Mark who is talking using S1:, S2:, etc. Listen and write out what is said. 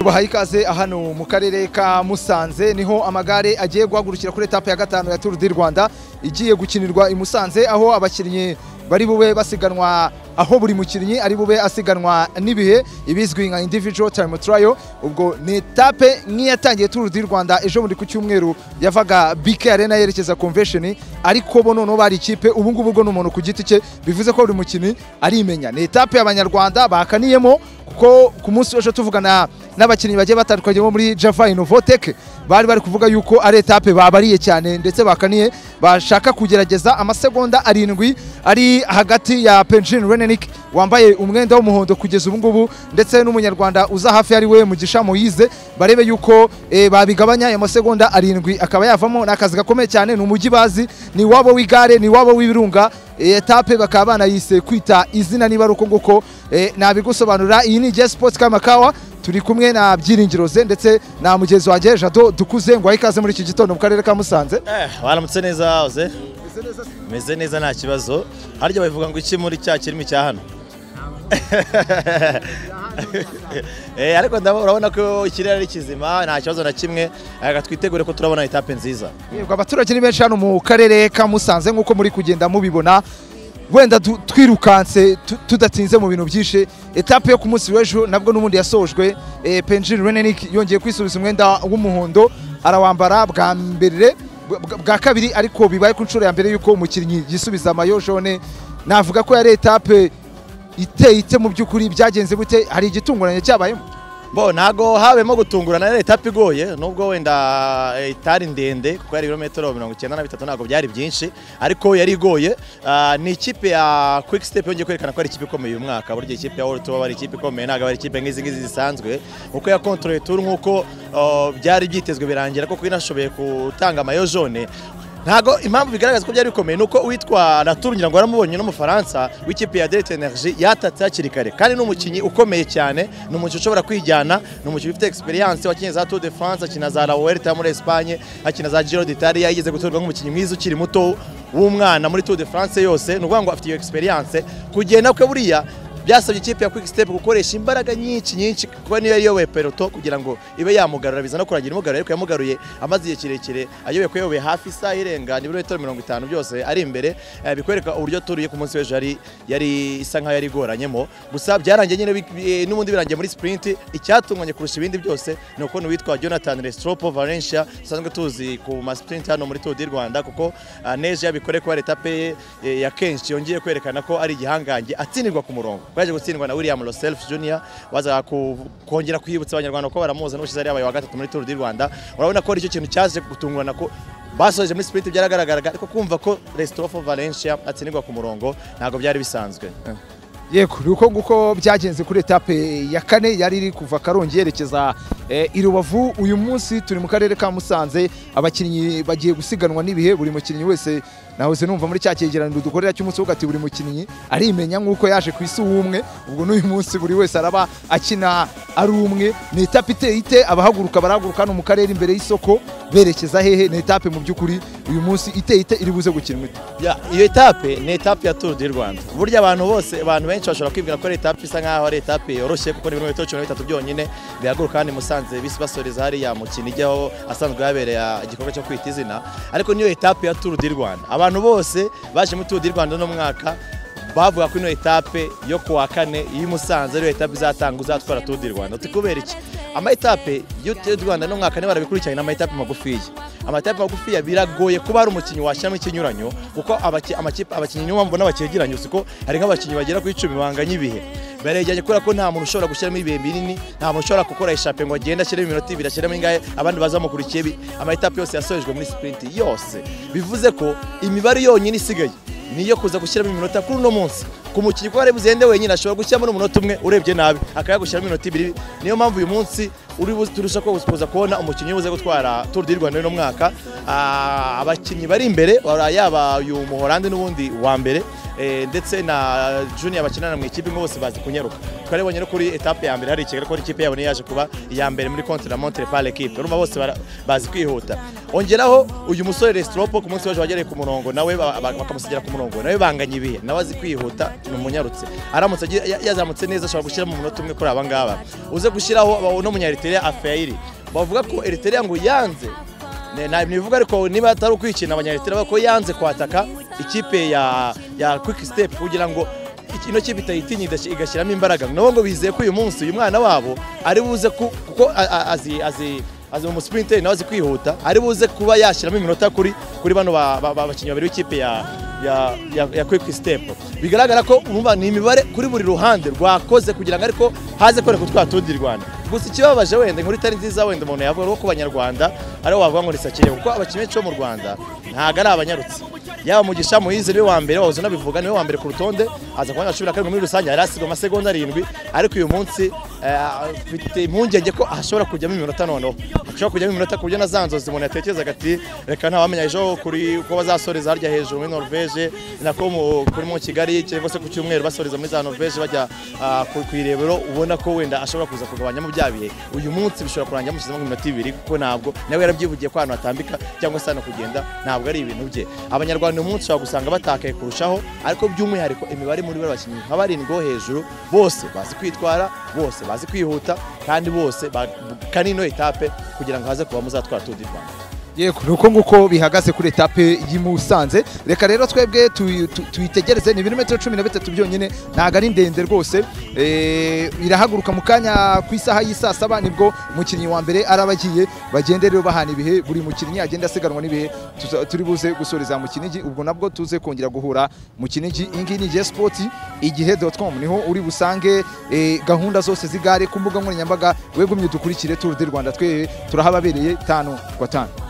S1: bahaye ikaze hano mu karere ka Musanze niho amagare agiye guhagurukira kuri etape ya gatanu ya Tour du Rwanda igiye gukinirwa i Musanze aho abakinnyi bari bube basiganwa aho buri mukinnyi ari bube asiganwa n'ibihe ibizwi nka individual time trial ubwo ni etape nk'iyatangiye Tour du Rwanda ejo bundi ku cyumweru yavaga BK Arena yerekeza convention ariko bo noneho bari ikipe ubu ngubu bwo ni umuntu ku giti cye bivuze ko buri mukinnyi arimenya ni etape y'abanyarwanda bakaniyemo kuko ku munsi w'ejo tuvugana n'abakinnyi bagiye batandukanye bo muri Java Innovatech bari bari kuvuga yuko ari etape babariye cyane ndetse bakaniye bashaka kugerageza amasegonda arindwi ari hagati ya Penjin Renenik wambaye umwenda w'umuhondo kugeza ubu ngubu ndetse n'umunyarwanda uza hafi ari we Mugisha Moyize barebe yuko e, babigabanya ayo masegonda arindwi akaba yavamo n'akazi gakomeye cyane ni umujyi bazi ni wabo w'igare ni wabo w'ibirunga etape bakaba banayise kwita izina niba ari uko nguko nabigusobanurira iyi ni Jess Sports Kamakawa turi kumwe na byiringiro ze ndetse na mugenzi wanjye Jado dukuze ngo ikaze muri iki gitondo mu karere ka Musanze
S2: baramutse neza hoze meze neza nta kibazo harya bavuga ngo iki muri cya kirimi cya hano ariko urabona ko ikirere ari kizima nta kibazo na kimwe reka twitegure ko turabona etape nziza
S1: abaturage ni benshi hano mu karere ka Musanze nk'uko muri kugenda mubibona wenda twirukanse tudatinze mu bintu byinshi etape yo ku munsi w'ejo nabwo n'ubundi yasojwe penjin renenik yongeye kwisubiza umwenda w'umuhondo arawambara bwa mbere bwa kabiri ariko bibaye ku nshuro ya mbere y'uko umukinnyi yisubiza amayo jone navuga ko yari etape iteye ite mu by'ukuri byagenze bute hari igitunguranye cyabayemo
S2: bo ntago habemo gutungurana yari etape igoye nubwo wenda itari ndende kuko yari ibirometero mirongo icyenda na bitatu ntabwo byari byinshi ariko yari igoye ni ikipe ya quick step yongeye kwerekana ko ari ikipe ikomeye uyu mwaka burya ikipe ya world tour ari ikipe ikomeye ntabwo ari ikipe nk'izi ngizi zisanzwe kuko yakontoreye tour nk'uko byari byitezwe birangira kuko inashoboye gutanga amayo jone ntago impamvu bigaragaza ko byari bikomeye nuko uwitwara turungira ngo waramubonye n'umufaransa w'ikipe ya Delta Energy yatatse hakiri kare kandi n'umukinnyi ukomeye cyane ni umukinnyi ushobora kwijyana ni umukinnyi ufite experience wakinnye za Tour de France akina za La Vuelta yo muri Espagne akina za Giro d'Italia yigeze gutorwa nk'umukinnyi mwiza ukiri muto w'umwana muri Tour de France yose ni ukuvuga ngo afite iyo experience kugenda kwe buriya byasabye ikipe ya quick step gukoresha imbaraga nyinshi nyinshi kuba niyo yayoboye peloto kugira ngo ibe yamugarura biza no kurangira imugaruye ariko yamugaruye amaze igihe kirekire ayoboye ko yayoboye hafi isaha irenga n'ibirometero mirongo itanu byose ari imbere bikwereka uburyo turiye ku munsi w'ejo yari isa nk'aho yari igoranyemo gusa byarangiye nyine n'ubundi birangiye muri sprint icyatunganye kurusha ibindi byose ni ukuntu witwa jonathan restropo valencia dusanzwe tuzi ku ma sprint hano muri tour du rwanda kuko neje yabikore kuba etape ye ya kenshi yongeye kwerekana ko ari igihangange atsindirwa ku murongo baje gutsindwa na William Roself Junior waza kongera kwibutsa abanyarwanda ko baramuza n'ushize ari abaye wa gatatu muri Tour du Rwanda urabona ko ari cyo kintu cyaje gutungurana ko basoje muri sprint byaragaragaraga ariko kumva ko Restofo Valencia atsindirwa ku murongo ntabwo byari bisanzwe
S1: yego uko nguko byagenze kuri etape ya kane yari iri kuva karongi yerekeza i rubavu uyu munsi turi mu karere ka musanze abakinnyi bagiye gusiganwa n'ibihe buri mukinnyi wese nahoze numva muri cya cyegeraniro dukorera cy'umunsi wo ati buri mukinnyi arimenya nk'uko yaje ku isi umwe ubwo n'uyu munsi buri wese araba akina ari umwe ni etape iteye ite abahaguruka barahaguruka hano mu karere imbere y'isoko berekeza hehe ni etape mu by'ukuri uyu munsi iteye ite iri buze gukinwa ite
S2: iyo etape ni etape ya turu di rwanda burya abantu bose abantu benshi bashobora kwibwira ko ari etape isa nk'aho ari etape yoroshye kuko ni ibirometero cumi na bitatu byonyine bihaguruka hano i musanze bisi basoreza hariya mukino ijyaho asanzwe yabereye igikorwa cyo kwita izina ariko niyo etape ya turu di rwanda abantu bose baje muri Tour du Rwanda no mwaka bavuga ko ino etape yo ku wa kane y'i Musanze ariyo etape izatanga uzatwara Tour du Rwanda tukubera iki ama etape y'u Tour du Rwanda no mwaka ne barabikurikiranye n'ama etape magufiya ama etape magufiya biragoye kuba hari umukinnyi washyiramo ikinyuranyo kuko amakipe abakinnyi niyo mpamvu n'abakegeranye usiko hari nk'abakinnyi bagera ku icumi banganya ibihe baregeranye kubera ko nta muntu ushobora gushyiramo ibihe binini nta muntu ushobora gukora eshape ngo agende ashyiremo iminota ibiri ashyiremo ingahe abandi bazamukurikiye ama etape yose yasojwe muri sipurinti yose bivuze ko imibare yonyine isigaye niyo kuza gushyiramo iminota kuri uno munsi ku mukinnyi ko wari buzende wenyine ashobora gushyiramo n'umunota umwe urebye nabi akaba yagushyiramo iminota ibiri niyo mpamvu uyu munsi uri turusha kuza kubona umukinnyi ubuze gutwara Tour du Rwanda uno mwaka abakinnyi bari imbere yaba uyu muhorande n'ubundi wa mbere eh, ndetse na junior bakinana mu ikipe imwe bose bazi kunyaruka twaribonye no kuri etape ya mbere hari ikigali ko ikipe yabo niyo yaje kuba iya mbere muri contre la montre par l'équipe urumva bose bara- bazi kwihuta ongeraho uyu musore Restropo ku munsi w'ejo wagereye ku murongo nawe ba- ba- bakamusigira ku murongo nawe banganya ibihe nawe azi kwihuta ni umunyarutse aramutse agira- ya- yazamutse neza ashobora gushyiramo umunota umwe kuri aba ngaba uze gushyiraho ba- uno munyariteria afeiri bavuga ko Eritrea ngo yanze Ne- nta bivuga ariko niba atari ukwikina abanyaritera bako yanze kwataka ikipe ya ya quick step kugira ngo iki- ino kipe itayitinya igashy- igashyiramo imbaraga nabo ngo bizeye ko uyu munsi uyu mwana wabo ari buze ku- kuko a- a- azi azi azi mu sprinteri nawe azi kwihuta ari buze kuba yashyiramo iminota kuri kuri bano ba- ba- ba- bakinnyi babiri b'ikipe ya ya, ya, ya quick step bigaragara ko urumva ni imibare kuri buri ruhande rwakoze kugira ngo ariko haze kwereka utwa tundi rwanda gusa ikibabaje wenda inkuru itari nziza wenda umuntu yavuga ko ku banyarwanda aribo wavuga ngo nisakire kuko abakinnyi benshi bo mu rwanda ntabwo ari abanyarutse yaba Mugisha Moise niwe wa mbere wahoze unabivuga niwe wa mbere ku rutonde aza kubona cumi na karindwi muri rusange yari asigwa amasegonda arindwi ariko uyu munsi eh, afite impungenge ko ashobora kujyamo iminota noneho ashobora kujyamo iminota ku buryo na za nzozi umuntu yatekerezaga ati reka ntawamenya ejo kuri uko bazasoreza harya hejuru muri norvege nako mu- kuri mu kigali cyangwa se ku cyumweru basoreza muri za norvege bajya ah, ku ku irebero ubona ko wenda ashobora kuza kugabanyamo bya bihe uyu munsi bishobora kurangira amushyizemo iminota ibiri kuko ntabwo nawe yarabyivugiye ko ahantu hatambika cyangwa se hano kugenda ntabwo ari ibintu bye abanyarwanda uyu munsi ushobora gusanga batakaye kurushaho ariko by'umwihariko imibare muri bariya bakinnyi nka barindwi bo hejuru bose bazi kwitwara bose bazi kwihuta kandi bose bakana ino etape kugira ngo haze kuba muzatwara tundi rwanda
S1: yego ni uko nguko bihagaze kuri etape y'i Musanze reka rero twebwe tuyi- tu- tuyitegereze ni ibirometero cumi na bitatu byonyine ntabwo ari ndende rwose Eh, irahaguruka mu kanya ku isaha y'i saa saba nibwo umukinnyi wa mbere araba agiye bagende rero bahana ibihe buri mukinnyi agenda asiganwa n'ibihe tuza- turi buze gusoreza mu kinigi ubwo nabwo tuze kongera guhura mu kinigi iyi ngiyi ni Jay Sports igihe com niho uri busange eh, gahunda zose z'igare ku mbuga nkoranyambaga wegumye dukurikire Tour du Rwanda twe turahababereye tanu kwa tanu